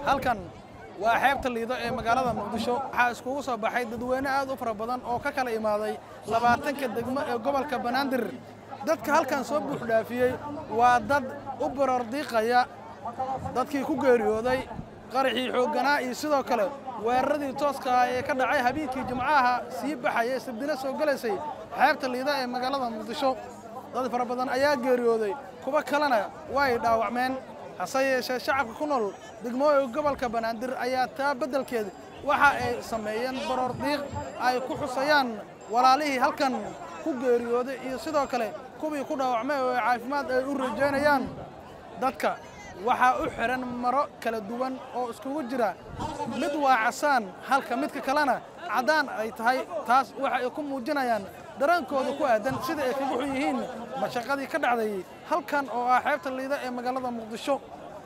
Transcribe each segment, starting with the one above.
halkan waa xeebta liido ee magaalada muqdisho waxaa iskugu soo baxay dadweyne aad u fara badan oo ka kala imaaday labaatanka degmo ee gobolka banaadir dadka halkan soo buuxdhaafiyey waa dad u barordiiqaya dadkii ku geeriyooday qaraxii xoogganaa iyo sidoo kale weeraradii tooska ah ee ka dhacay habeenkii jimcaha sii baxaya sabdina soo gelaysay xeebta liida ee magaalada muqdisho dad fara badan ayaa geeriyooday kuwa kalena way dhaawacmeen hase yeeshee shacabka ku nool degmooyinka gobolka banaadir ayaa taa beddelkeed waxa ay sameeyeen baroordiiq ay ku xusayaan walaalihii halkan ku geeriyooday iyo sidoo kale kuwii ku dhaawacmay oo caafimaad ay u rajaynayaan dadka waxaa u xihan maro kala duwan oo iskugu jira mid waa casaan halka midka kalena caddaan ay tahay taas waxa ay ku muujinayaan dareenkooda ku aadan sida ay kaga xun yihiin mashaqadii ka dhacday halkan oo ah xeebta liida ee magaalada muqdisho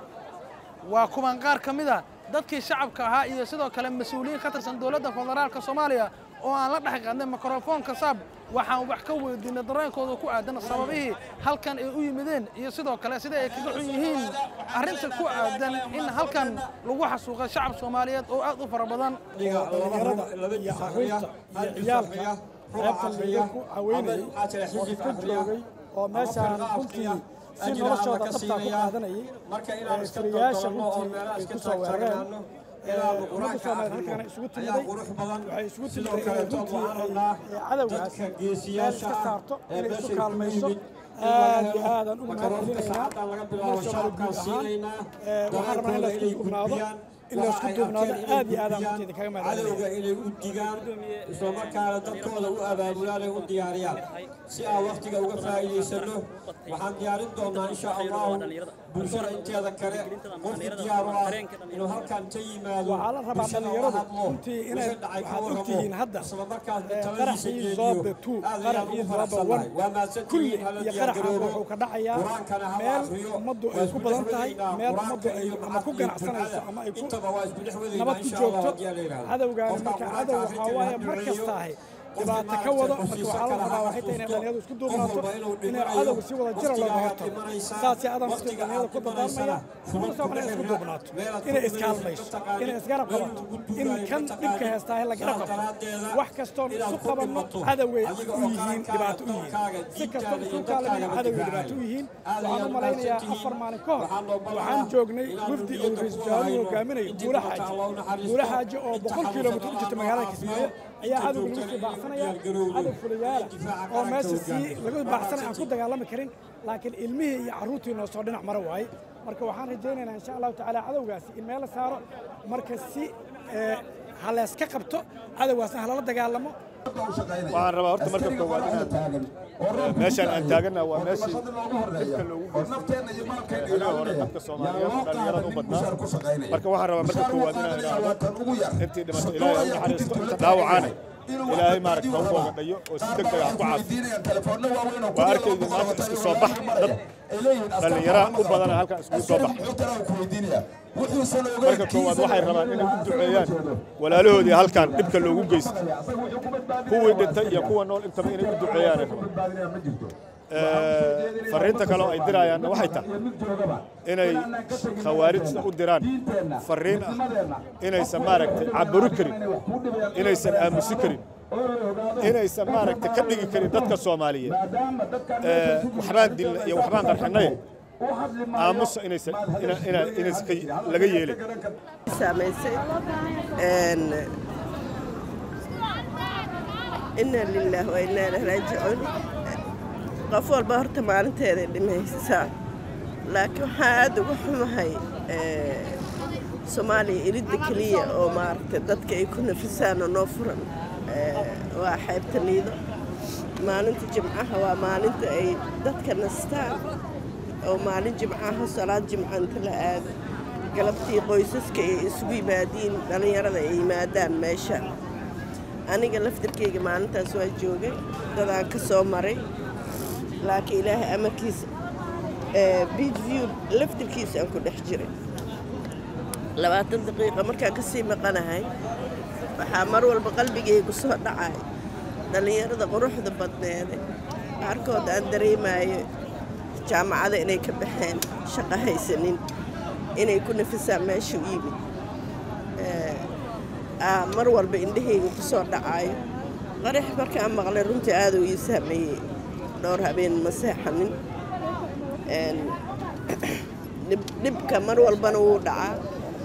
waa kuwan qaar ka mid a dadkii shacabka ahaa iyo sidoo kale mas-uuliyiin ka tirsan dowladda federaalka soomaaliya oo aan la dhex qaadnay mikrofoonka saab waxaan wax ka weydiinay dareenkooda ku aadan sababihii halkan ay u yimideen iyo sidoo kale sida ay kaga xun yihiin arrinta ku aadan in halkan lagu xasuuqay shacab soomaaliyeed oo aad u fara badan dhalinyarada iyo caruurta iyo ciyaalka xeebta liido ku caweynayay oo iska joogay oo meeshaan runtii si noloshooda dhabtaa ku qaadanayay firiyaasha runtii ay ku soo weerareen ummadda soomaaliyeed halkaana isugu timiday waxay isugu timiday inay runtii ay cadowgaas meel iska saarto inay isu kaalmayso aad iyo aadaan ugu mahadcelinaynaa ummadda soomaaliyeed guud ahaan waxaan rabnaa in la isku duubnaado in la isku duubnaado aad iyo aadaan runtii idinkaga mahadcelinaya cadowga inay u digaan isla markaana dadkooda u abaabulaan ay u diyaariyaan si aan wakhtiga uga faa'iidaysano waxaan diyaarin doonaa insha allahu bulshada inteeda kale qofkii diyaar u ah inuu halkan ka yimaado waxaa la rabaa dhalinyaradu runtii inay waxaad ogtihiin hadda qaraxii zoobe two qaraxii zoobe one kulli iyo qaraxa wuxuu ka dhacayaa meel ummaddu ay ku badan tahay meel ummaddu ay ama ku ganacsanayso ama ay ku nabad ku joogto cadowgaani marka cadow waxaa waaye mar kasta ahay dhibaato ka wado marka waxaa la rabaa waxay tahay inay dhalinyaradu isku duubnaato inay cadowga si wada jira looga hortago saasii adan waqti dhalinyarada ku dadaarmaya umada soomaaliya isku duubnaato inay iskaalmayso inay isgarab qabato in kan dhibka heestaa la garab qabto wax kastoon isu qabanno cadowgay u yihiin dhibaato u yihiin si kastoon isu kaalamina cadowgay dhibaato u yihiin waxaan u malaynayaa afar maalin ka hor waxaan joognay wafdi uu ra-iisul wasaaruhu hogaaminayo buula xaaji buula xaaji oo boqol kilomitir u jirta magaalada kismaayo ayaa cadowga lagu sii baacsanaya cadow fulayaala oo meesha sii lagu baacsanaya aan ku dagaalami karin laakiin ilmihii iyo carruurtii noo soo dhinac mara waaye marka waxaan rajaynaynaa insha allahu tacaala cadowgaasi in meel la saaro marka si ha layska qabto cadowgaasna halala dagaalamo waxaan rabaa horta marka koowaad inaan meeshaan aan taagana waa meeshii dhibka loogu geystay hore dadka soomaaliyeed dhalinyarada u badnaa marka waxaan rabaa marka koowaad inaan idhaahdo intii dhimatay ilaahay ha u naxariisto inta dhaawacaana ilaahay maaragta ha u boogadhayo oo si deg deg ah ku caafiyo waa arkayda maanta isku soo bax dad dhallinyara u badana halkan iskugu soo bax marka koowaad waxay rabaan inay u duceeyaan walaalahoodii halkan dhibka loogu geystay kuwii dhintay iyo kuwa nool intaba inay u duceeyaanay rabaan fariinta kale oo ay diraayaanna waxay tahay inay khawaarijta u diraan fariin ah inaysan maaragtay caburi karin inaysan aamusi karin inaysan maaragtay ka dhigi karin dadka soomaaliyeed waxbaan dilna iyo waxbaan qarxinay aamusa inaysan inaysan laga yeelin saamaysay inna lillaah wa inna ilaihi raajicuun qof walba horta maalinteeday dhimaysaa laakiin waxaa aad uga xumahay soomaaliya iridda keliya oo maaragtay dadka ay ku nafisaan oo noo furan waa xeybta liido maalinta jimcaha waa maalinta ay dadka nastaan oo maalin jimcaha salaad jimca inta la aado galabtii qoysaska ay isugu yimaadiin dhallinyarada ay yimaadaan meesha aniga laftirkayga maalintaas waa joogay dadaan ka soo maray laakiin ilaahay amarkiisa beach view laftirkiisa aan ku dhex jiray labaatan daqiiqa markaan ka sii maqanahay waxaa mar walba qalbigaygu soo dhacay dhallinyarada quruxda badneede qaarkood aan dareemayo jaamacada inay ka baxeen shaqo haysanin inay ku nafisaan meesha u yimid mar walba indhahayga ku soo dhacaayo qarax markaan maqlay runtii aaduu ii saameeyey dhowr habeen ma seexanin dhibka mar walbana wuu dhacaa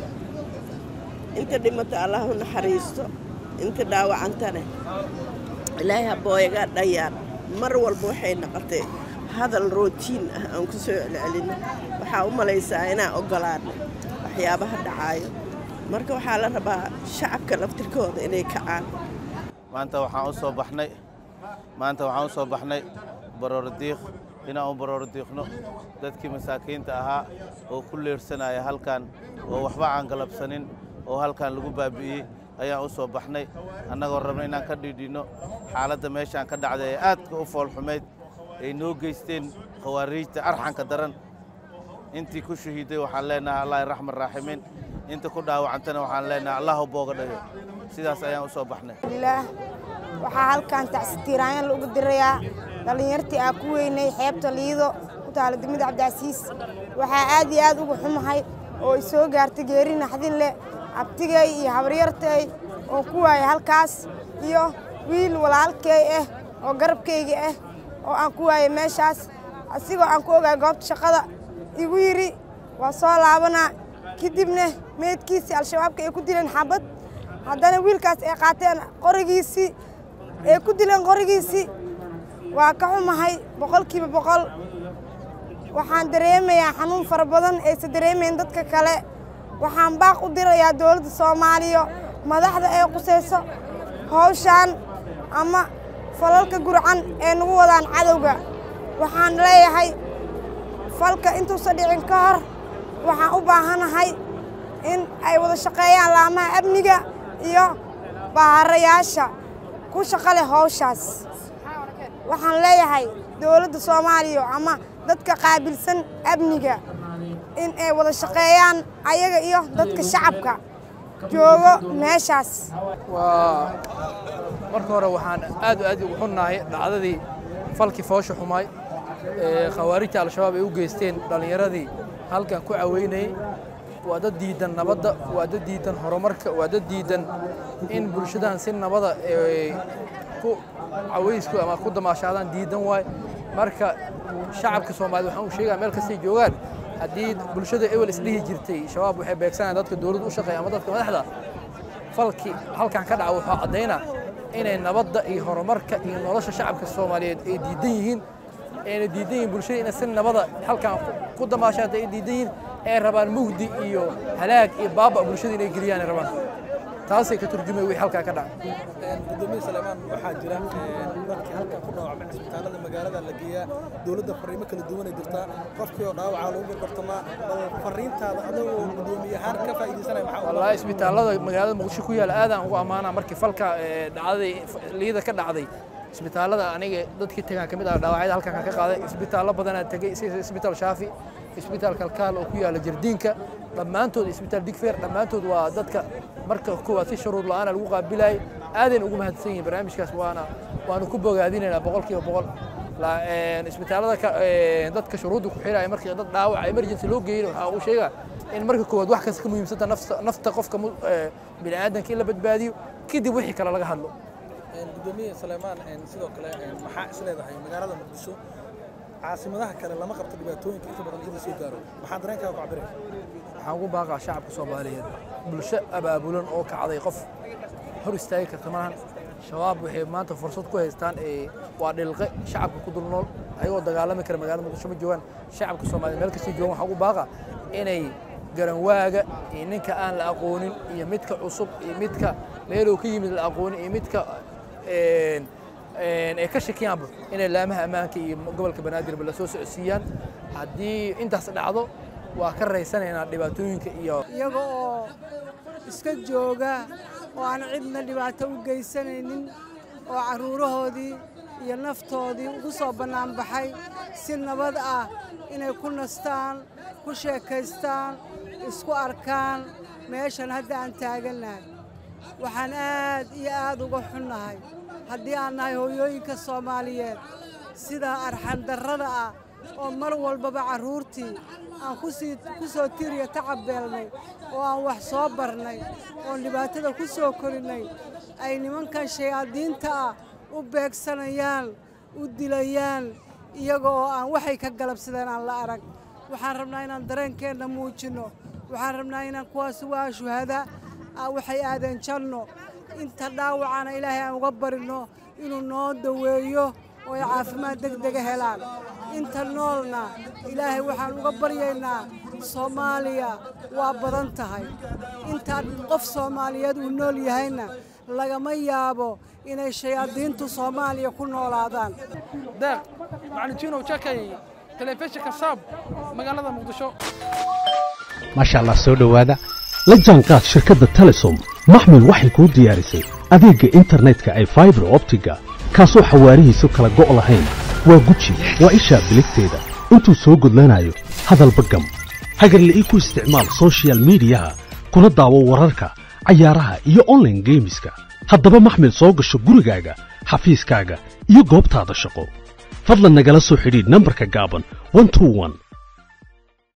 inta dhimata allah u naxariisto inta dhaawacantane ilaahay habooyagaa dhayaan mar walba waxay noqotay hadal rootiin ah aan ku soo celcelino waxaa u malaysaa inaan oggolaano waxyaabaha dhacaayo marka waxaa la rabaa shacabka laftirkooda inay kacaan maanta waxaan u soo baxnay maanta waxaan u soo baxnay baroordiiq inaan u baroordiiqno dadkii masaakiinta ahaa oo ku leersanaya halkan oo waxba aan galabsanin oo halkan lagu baabi'iyey ayaan u soo baxnay annagoo rabna inaan ka dhiidhinno xaaladda meeshaan ka dhacday ee aadka u foolxumayd ay noo geysteen khawaariijta arxanka daran intii ku shahiiday waxaan leenahay allah raxman raaximiin inta ku dhaawacantana waxaan leenahay allahu booga dhayo sidaas ayaan u soo baxnay waxaa halkan tacsitiiraanyaan lagu dirayaa dhallinyartii aa ku weynay xeebta liido ku taala degmada cabdicasiis waxaa aad iyo aad uga xumahay oo i soo gaartay geeri naxdin leh abtigay iyo habaryartay oo ku waayay halkaas iyo wiil walaalkay ah oo garabkayga ah oo aan ku waayay meeshaas asigoo aan ku ogaay goobta shaqada igu yidhi waa soo laabanaa kadibna meydkiisii al-shabaabka ay ku dileen xabad haddana wiilkaas ay qaateen qorigiisii ay ku dileen qorigiisii waa ka xumahay boqolkiiba boqol waxaan dareemayaa xanuun fara badan aysa dareemayn dadka kale waxaan baaq u dirayaa dowladda soomaaliya madaxda ee qusayso hawshaan ama falalka gurcan ee nagu wadaan cadowga waxaan leeyahay falka intuusan dhicin ka hor waxaan u baahanahay in ay wada shaqeeyaan laamaha amniga iyo baaharayaasha ku shaqo leh hawshaas waxaan leeyahay dowladda soomaaliya ama dadka qaabilsan amniga in ay wada shaqeeyaan ayaga iyo dadka shacabka joogo meeshaas waa marka hore waxaan aad aad ugu xunnahay dhacdadii falkii foosha xumaay ee khawaarijta al-shabaab ay u geysteen dhallinyaradii halkan ku caweynayay waa dad diidan nabadda waa dad diidan horumarka waa dad diidan in bulshadan si nabada ku cawaysku ama ku damaashaadaan diidan waay marka shacabka soomaaliyed waxaan u sheegaa meel kastay joogaan haddii bulshada ewel isdhihi jirtay shabaab waxay beegsanayaan dadka dowladda u shaqeeya ama dadka madaxda falkii halkan ka dhaca wuxuu caddaynaa inay nabadda iyo horumarka iyo nolosha shacabka soomaaliyeed ay diidan yihiin ayna diidan yihiin bulshada inay si nabada halkan ku damaashaada ay diidan yihiin ay rabaan mugdi iyo halaag iyo baaba bulshada inay geliyaan ay rabaan taasay ka turjumay wixii halkaa ka dhacay gudoomiye saleymaan waxaa jira dadkii halkan ku dhaawacmay cisbitaalada magaalada la geeyaa dowladda fariimo kala duwan ay jirtaa qofkii oo dhaawacaa lagu gorgortamaa bal fariintaada adagoo gudoomiye ahaan ka faa'iidaysanaya maxaa wallaahi isbitaallada magaalada muqdisho ku yaala aadaan ugu ammaanaa markii falka dhacday liida ka dhacday isbitaallada aniga dadkii tagaan ka mid ah dhaawacyada halkan ka qaaday isbitaallo badanaa tegey sida isbitaal shaafi isbitaal kalkaal oo ku yaala jardiinka dhammaantood isbitaal digfeer dhammaantood waa dadka marka koowaad si shuruud la'aana lagu qaabilayay aadayna ugu mahadsan yihiin barnaamijkaas waana waanu ku bogaadinaynaa boqolkiiba boqol isbitaallada dadka shuruudda ku xiraya markii dad dhaawaca emergency loo geeyey waxaa uu sheegaa in marka koowaad wax kasta ka muhiimsanta nafta qofka bini aadanka in la badbaadiyo kadib wixii kale laga hadlo gudoomiye saleymaan sidoo kale maxaa is leedahay magaalada muqdisho caasimadaha kale lama qabto dhibaatooyinka inta badan iyada soo gaaro maxaa dareenkaaga ku cabiraya waxaan ugu baaqaa shacabka soomaaliyeed bulsho abaabulan oo kacday qof hor istaagi karta maahan shabaab waxay maanta fursad ku haystaan waa dhilqe shacabka ku dul nool ayagoo dagaalami kara magaalada muqdisho ma joogaan shacabka soomaaliyeed meel kastay joogan waxaan ugu baaqaa inay garanwaaga iyo ninka aan la aqoonin iyo midka cusub iyo midka meelow ka yimid la aqoonin iyo midka ay ka shakiyaanba inay laamaha ammaanka iyo gobolka banaadirba la soo socodsiiyaan haddii intaas dhacdo waa ka raysanaynaa dhibaatooyinka iyo iyaga oo iska jooga oo aan cidna dhibaato u geysanaynin oo carruurahoodii iyo naftoodii ugu soo bannaanbaxay si nabad ah inay ku nastaan ku sheekaystaan isku arkaan meeshan hadda aan taagannahay waxaan aad iyo aad uga xunnahay haddii aan nahay hooyooyinka soomaaliyeed sida arxandarrada ah oo mar walbaba carruurtii aan kusii ku soo tiriya tacabeelnay oo aan wax soo barnay oon dhibaatada ku soo korinnay ay nimankan shayaadiinta ah u beegsanayaan u dilayaan iyaga oo aan waxay ka galabsadeen aan la arag waxaan rabnaa inaan dareenkeenna muujinno waxaan rabnaa inaan kuwaasi waa shuhada waxay aadeen janno inta dhaawacana ilaahay aan uga barinno inuu noo daweeyo oo ay caafimaad deg dega helaan inta noolna ilaahay waxaan uga baryaynaa soomaaliya waa badan tahay intaa qof soomaaliyeed uu nool yahayna lagama yaabo inay shayaadiintu soomaaliya ku noolaadaan deeq macalin jinow jakay telefishinka saab magaalada muqdisho maasha allah soo dhowaada la jaanqaad shirkadda telesom maxmil waxay kuu diyaarisay adeegga internetka ay faibar optiga kaasoo xawaarihiisu kala go' lahayn waa guji waa ishaa biligteeda intuu soo gudlanayo hadalba gam hagarla ii ku isticmaal soshiyal miidiyaha kuna daawo wararka cayaaraha iyo onlaine geemiska haddaba maxmil soo gasho gurigaaga xafiiskaaga iyo goobtaada shaqo fadlan nagala soo xidhiidh nambarka gaaban